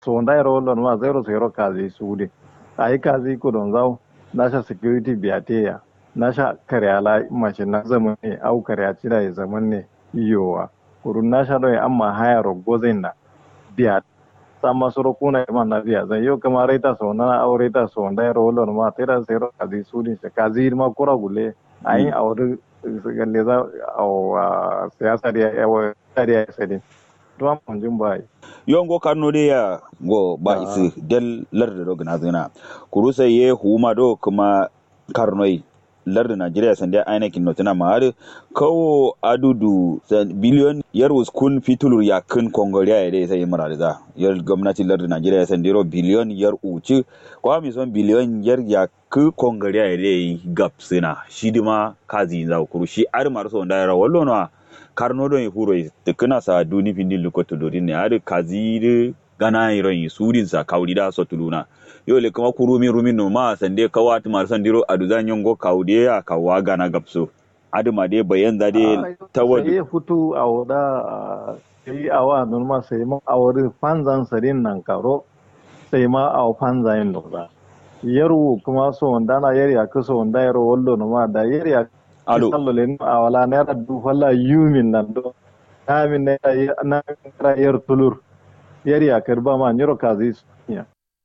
so ndai ro lon ma zero zero kazi sude ai kazi ko don zau nasha security biateya nasha karyala mace na zaman ne au karya cira ya zaman ne iyowa kurun nasha do amma haya ro gozen na biya sama soro kuna ma na biya zan yo kama reta so na au reta so ndai ro lon ma tera zero kazi sude kazi ma kura gule ai aure galle za au siyasa da yawa da ya sai tuwa munjin bai yon go karno de ya go ba isi del larda do gna zina kurusa ye huma do kuma karnoi larda Najeriya sande aina kin notina ma har kawo adudu biliyon yar kun fitulur ya kun kongoliya ya dai sai mara da yar gwamnatin larda Najeriya sande ro biliyon yar uci kwa mi son biliyon yar ya ku kongoliya ya dai gapsina shi dima kazi za kuru shi ar mar so da ra wallo no karno don huro tukuna sa duni findin lukoto dorin ne har kazi gana iron surin sa kaudi da so tuluna yo le kuma ku rumi rumi no ma sande kawa tu mar sandiro aduzan yongo kaudi ya kawa gana gapso aduma de bayan da de tawadi sai futu a wada sai awa non ma sai ma awari fanzan sarin nan karo sai ma aw fanzan lura yaru kuma so wanda na yari ya kuso wanda yaro wallo no ma da yari ya alo sallo le a wala naira du falla yumin nan do kamin na na yar tulur yari ya karba ma nyoro kazi ya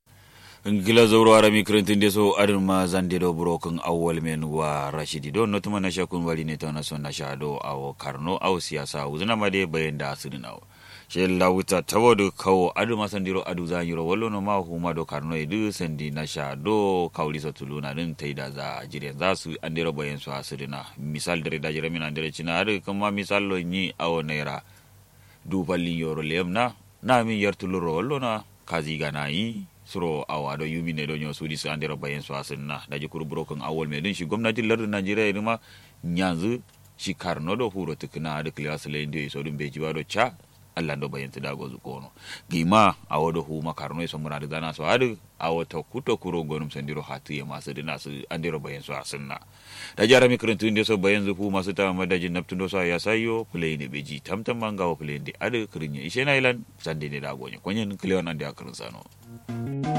ngila zauro arami krentin deso adin ma zande do broken awwal men wa rashidi do no tuma na shakun wali ne to na son na shado awo karno awo siyasa uzuna ma de bayan da asirin awo she lawuta tawodo kawo adu ma sandiro adu zanyiro wallo no ma huma do karno edu sandi na shado kawli sa tuluna din taida za jiren za su andiro bayan su asirina misal dare da jira min andere cina adu kuma misal lo ni awo naira du ballin yoro lemna na min yartuluro wallo na kazi gana yi suro awa do yumi ne do nyo sudi su andira bayan su asinna da ji kuru broken awol me din shi gwamnatin lardin Najeriya ne ma nyanzu shi karno do huro tukuna da class le indi so dum beji do cha Allah do bayan da gozu kono gima awo do huma karno so muna da dana so adu awo to kuto kuro gonum sandiro hatu ya masu dina su andira bayan su asinna da jara mi kuruntu inde so bayan zu huma su ta madajin naptun do sa ya sayo play ne beji tamtam mangawo play ndi adu kurinya ishe na ilan sande ne da gonye konyen kleon ande akarin sano